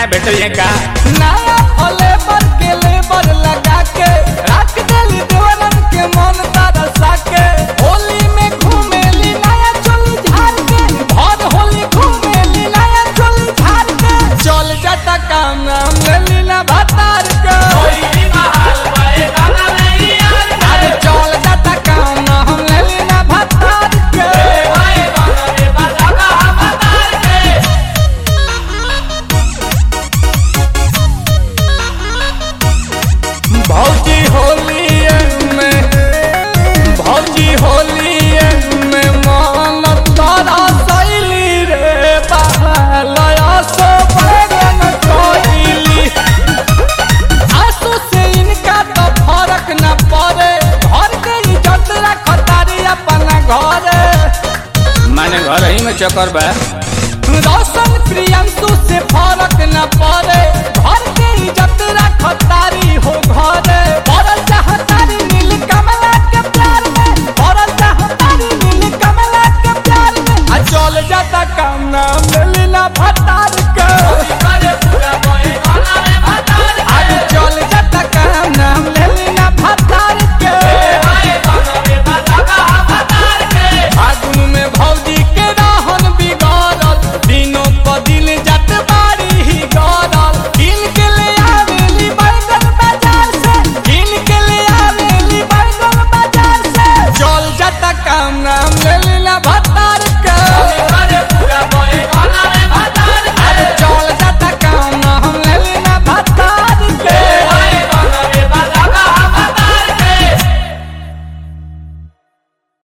भेटल का नया लेबर के लेबर लगा के रख देली देवरन के मन तरसा के होली में घूमेली नया चोली झाड़ के भर होली घूमेली नया चोली झाड़ के चल जाता काम नाम लेली ना भतार के अरे चल जाता काम नाम लेली ना भतार के भौजी होली में भौजी होली में मान तारा सैली रे बहलया सो बैगन कोइली आंसू से इनका तो फर्क न पड़े घर के इज्जत रखतारी अपना घरे माने घर ही में चक्कर बा रोशन प्रियंशु से फर्क न पड़े घर के इज्जत रखतारी हो घरे